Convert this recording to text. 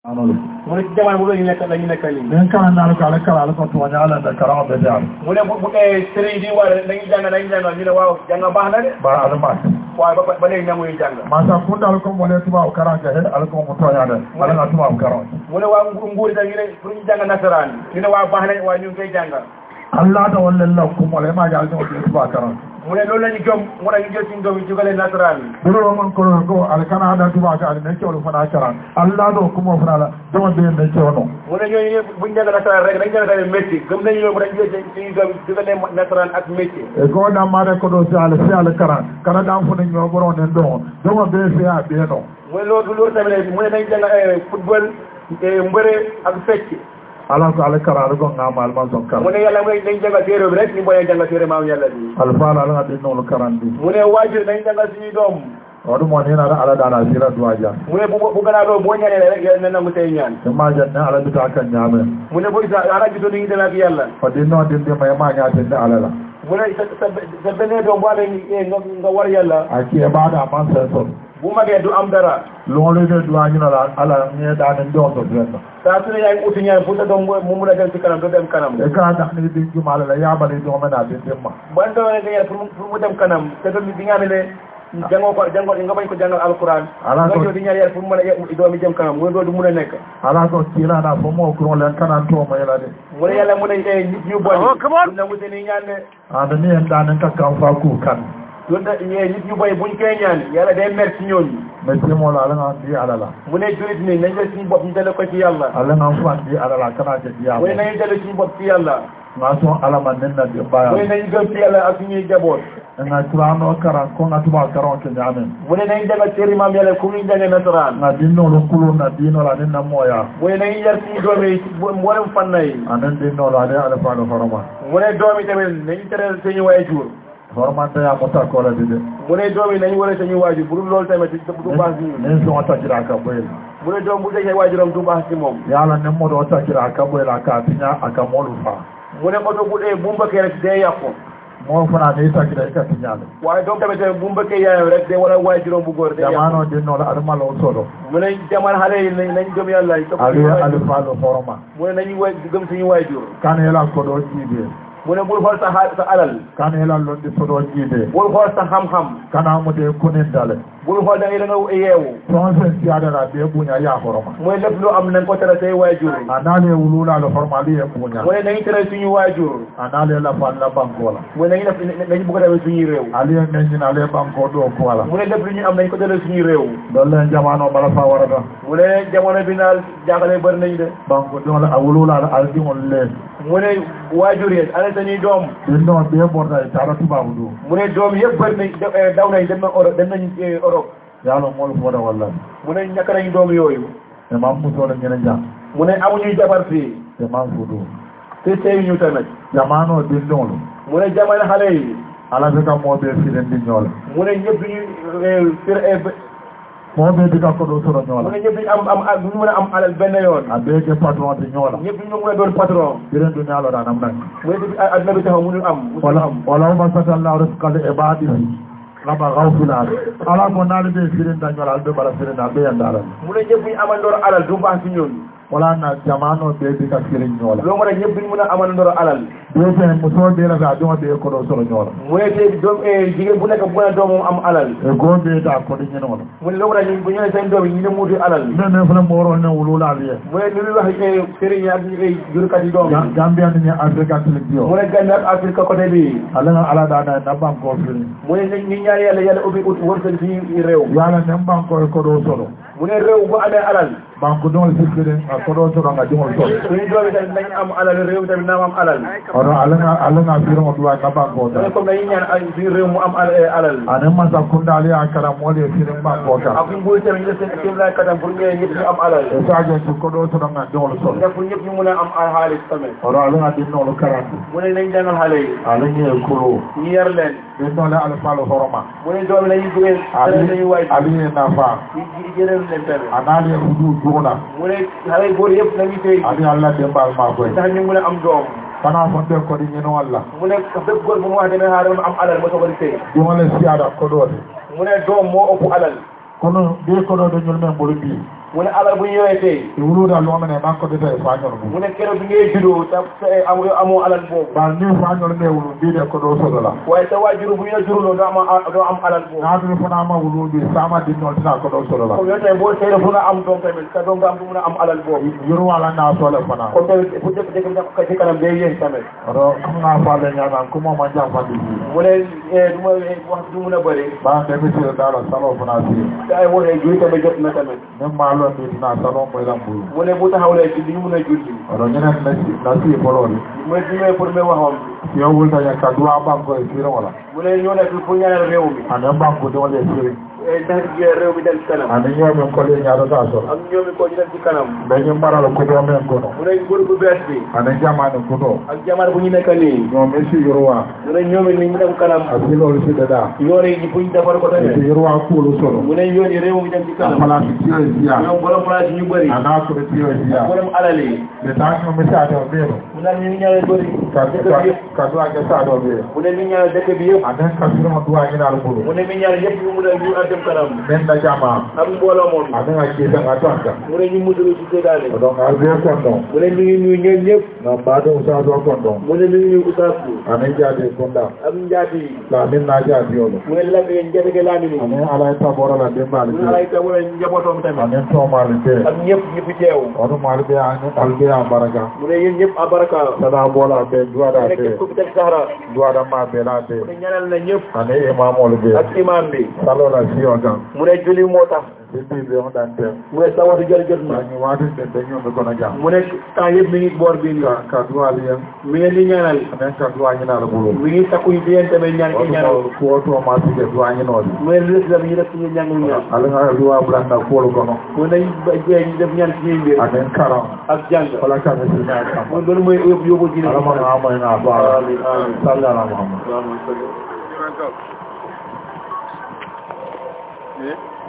anolu mu ne ci jamono boobu la ñu nekk la ñu nekk nii nin kana nalu ko ala kala ala ko tuwaña ala da karaŋo be daal mu ne bu bu ee sëriñ di war dañuy jàng dañuy jàng ñu ne waaw jàng baax na de ba ala ma waaye ba ba léegi ñamuy jàng masa kunda ala ko mole tubabu karan ke he ala ko mu toña de ala nga tubabu karan mu ne waa ngu- nguur itam ñu ne pour ñu jàng nasaraan ñu ne waa baax na waaye ñu ngi koy jàng allah da walla la ku mole ma ga ala ko tubabu karan mu ne loolu la ñu gëm mu ne ñu jël suñu doom yi jugale nasaraan biro man ko ko ala kana da tubabu ka ala ne ke wala fana karan allah do ku mo fana la dama be ne ke wono mu ne ñooñu ñëpp buñu jàng nasaraan rek dañu jàng tamit métier gëm nañu loolu mu ne ñu jël suñu doom yi jugale nasaraan ak métier e ko da ma de ko do si ala si ala karan kana da fu ne ñoo boro ne do dama be fi a be no mu ne loolu loolu tamit mu ne dañu jàng eh, football eh, mbëre ak fecc ala ko ala karan ala ko ngama ala ma son mu karan ne yàlla mooy dañu jàngal téere bi rek ñu boole jàngal téere maam yàlla bi ala fa ala nga di no karan di mu ne waajur dañu jàngal suñuy doom wadu mo ni na da ala da na sira duwaja mu ne bu bu gannaaw loolu boo ñaanee rek yàlla na nangu say ñaan ma janne ala bi ta kan nyame mu ne booy sa ara gisoo ni ñu demee ak yàlla fadi no din di may ma nya tin da ala la mu ne sa sa sa beneen doom bu amee eh, nga nga war yàlla aki e bada man se so bu magee du am dara lo le de duwa ni la ala ni da ni do to den saa su ne yaa ngi uti ñaan pour sa doom mu mu mun a dem ci kanam du dem kanam e ka da ni din ki mala la ya bali do mena din din ma ban doom ne nga ñaan pour mu pour mu dem kanam te doom bi nga xam ne jàngoo ko jàngoo nga bañ ko jàngal alquran Ala nga ko- ñëw di ñaan yàlla pour mu mën a doom yi jëm kanam mu ne doo du mun a nekk ala ko kila na fo mo ko len kana to mo yela de mu ne yàlla mu ne eh, nit ñu bon du nangu seen i ñaan ne anda ni en da ni ka kan fa ku kan loolu da ñee nit ñu boy buñ koy ñaan yàlla day mer ci ñooñu me ti mo la ala nga di ala la mu ne jurit ni nañ jël suñu bopp ñu dale ko ci yàlla ala nga fa di ala la kana je di mu ne ala nañu dale suñu bopp ci yàlla ma so ala man nen na di mu ne ba nañu gëm ci yàlla ak suñuy jaboot nga kurano karan ko nga tuba karan ke nyame mu ne nañu jàngal téere maam yàlla ku ñu jàngee nasaraan na dinno lo kulo na dino la ni na moya mu ne nañu yar suñu doom yi ci mboolem fànn yi anan dinno la de ala fa do horoma mu ne doom yi tamit nañu teral suñu waajur horoma da ya mota ko la de de mu ne doom yi nañu war a suñu waajur bu dul loolu tamit du baax ci ñun ne so ta kira ka boy mu ne doom bu dee waajuram du baax ci moom yala ne mo do ta kira ka boy la ka tinya aka molu fa mu ne oto bu dee bu mbëkkee rek day yàqu mo fana ne ta kira ka tinya le waaye doom tamit bu mbëkkee yaayam rek day war a waajuram bu góor day yàqu jamano dinno la arma lo solo mu ne jamono xale yi nañ nañ gëm yàlla yi topp ali suñu ali waajur fa lo horoma mu ne nañu way gëm suñu waajur kan yela ko do jibe mu ne bul xool sa xaal sa alal kan yela lo di so do jibe bul xool sa xam-xam kana mo de kunin dale bul xool da ngay da nga yeewu ton sen tiada la be bunya ya horoma mu ne lépp lu am nañ ko tere say waajur yi anale wulula lo horma li e bunya mu ne nañu tere suñu waajur anale la fa la bankola mu ne nañu def nañu bëgg a demee suñuy réew ali en men ñina ale banko do ko wala mu ne lépp lu ñu am nañ ko tere suñuy réew dolle jamano bala fa warata mu ne jamono bi naal jaaxale bëri nañu de banko do la awulula la aldi on le mu ne waajur yi ana sañuy doom dinno be borda e tara tubabu do mu ne doom yëpp bëri nañ de- eh, daw nañ dem na Europe dem nañ eh, Europe yalo mol foda walla mu ne ñàkk nañ doom yooyu e mam muso le ñene jam mu ne amuñuy jabar fii e mam fudu te sëy ñu tamit jamano dinno mu ne jamono xale yi ala be ka mo be firen di ñola mu ne ñëpp duñu fir mo be diga ko do soro mu ñola ne ñëpp duñu am am am duñu mën a am alal benn yoon a be ke patron di ñola ñëpp duñu mën a doon patron firen du ñalo da nam nak mu ne depuis adduna bi taxaw mënul am mënul wala am wala ma satallahu rizqal ibadihi raba gawfilal ala ko naali be firen da ñola be bala firen da be yandala mu ne ñëpp duñu amandoor alal du baax ci ñun wala na jamano be diga firen ñola loo mën a ñëpp duñu mën a amandoor alal be fe muso be la ga do be ko do soro ñola mu ne te doom jigéen bu nekk bu mën a doomam am alal e go be da ko di ñeno mu ne loo mën a ñu bu ñu ne seen doom yi ñu ne muuti alal ne ne fana moro ne wulula liye mu ne li muy wax sëriñ yi ak ñu jurkat yi doom yi gambia ni afrika tilio mu ne Gambie ak Afrique côté bi ala nga ala da na na banko fili mu ne ñu ñaan yàlla yàlla ubbi ut wërsëg suñu réew yala ne banko ko do solo mu ne réew bu amee alal banko don si fili ko do solo nga dingol solo suñu doom yi tamit nañu am alal réew tamit na am alal oro ala nga ala nga firo mo duwa na banko mu ne da comme dañuy ñaan ay suñu réew mu am al- alal ane man sa kunda ali akara mo le fili banko ak da suñu buy tamit ñu def seen kéem laay katam pour ñëwee ñëpp ñu am alal e sa jo ko do solo nga dingol solo ndax pour ñëpp ñu mun a am al xaalis tamit oro ala nga dinno lo karatu mu ne nañ jàngal xale yi ala ngi kulo ñu yar leen dinno le ala falo horoma mu ne doom yi nañu duggee tere ali nañu waay ali na fa yi jërëm leen tamit anali hudu duna mu ne xale yi góor yëpp nañu tey ali alla dembal ma koy tax ñu mun a am doom kana fonte ko di ñeno walla mu ne bépp góor bu mu wax demee xaaral ma am alal ma soog a di tey dingole siada ko do mu ne doom moo ëpp alal kono be ko do do ñul men bolu bi mu ne alal bu ñëwee tey e wuluda lomene mankodeta e fañol mum mu ne keroog bi ngay juddoo ta ta amoo amoo alal boobu ɓa ni fañol nde wulu mbiɗe ko ɗo sodola waaye sa waajur bu ñu la juruloo doo am doo am alal boobu naatuni fonama wuluji sama dinnol tina ko ɗo sodola comme yow tamit boo seede fu nga am doom tamit sa doom nga am fu mun a am alal boobu yurwalanna sole fana comme tamit bu dëkk dëkk bi ka ci kanam day yéen tamit oɗo kamga faale ñanan kumoma jamfandi ji mu ne du ma wax du mun a bëri ɓa ndemisire dala salo fana si te ay wootee julli tamit jot na tamit min ma londi tina salon ɓoyɗan ɓuru mu ne bu taxawlee ci duñu mun a julli oɗo ñenen nasi bolori mooy bi may pour may waxoon yo wultañen ka duwa banque e sire wala mu ne ñoo nekk pour ñaanal réew mi anen banque diwole siri ndax réew mi dem ci kanam ani ñoomin kole ñaɗota soro ak ñoomi ko ñu dem ci kanam ɓeñin mbarala kuɗo men kono mu ne nguur bu bees bi anen jamani kuɗo ak jamono bu ñu nekk nii ñoomi si yurwa mu ne ñoomi ni ñu dem kanam a silol siɗeɗa yoon yi buñ defar ko si tamit yurwa kuulu soro mu ne yoon yi réew mi dem ci a kanam place tiyo siya ñoom borom place ñu bëri ana koɗo tiyo siya borom alal yi ɓe tannomi saɗo ɓeeno mu ne ñu ngi ñaanal bëri dëkk bi yëpp ka duwake saɗo ɓee mu ne mi ñaanal dëkk bi yëpp anen ka sirma duwañinal ɓuru mu ne mi ñaanal yëpp ñu mun a ñu a dem kanam men na jama ak mbooloo moom anen a kiitanga tonta mu ne ñu musulu ci séddaane donc a ɓe konɗon mu ne mi ngi nuyu ñoom ñëpp no mbaɗum saɗo konɗon mu ne mi ngi nuyu Oustaz bi anen jaade konɗa ak njaati yi lamin na jaadiyolo mu ne lambe njatege laamini anen alay taborala ɗembaali mu ne alay ka wala njabootoom tamit anen tomali te ak ñëpp ñu fi teew oɗum alɓe alɓe a baraka mu ne yéen ñëpp abaraka saɗa bola ɓe mu duwaɗa ne ɓe képp ku fi teg saxara duwaɗa ma ɓela ɓe mu ne ñaanal na ñëpp ane imamol ɓe ak imam bi salola siyo tan mu ne julli moo tax ɗiɗɗi ɓe oɗan ten mu ne sa waxtu jot jot na añi watinde dañumɓe kono jam mu ne temps yëpp mi ngi boor bii nii ka ka duwali hen mi ngi di ñaanal anen ka duwañinala ɓuuro mi ngi takku di yéen tamit ñaan ki ñaanal oɗum kuwotoma sige duwañinode mu ne lu des ñu def suñu ñàngul ñaan alaga duwa ɓuranna kuwol kono mu ne jee ñu def ñaan suñuy mbir anen karam ak jàng wala kame sina kam mu loolu mooy yóbbu yóbbu diine alamano amoyna baara Amin, amin. salli ala mouhammad Allahumma salli.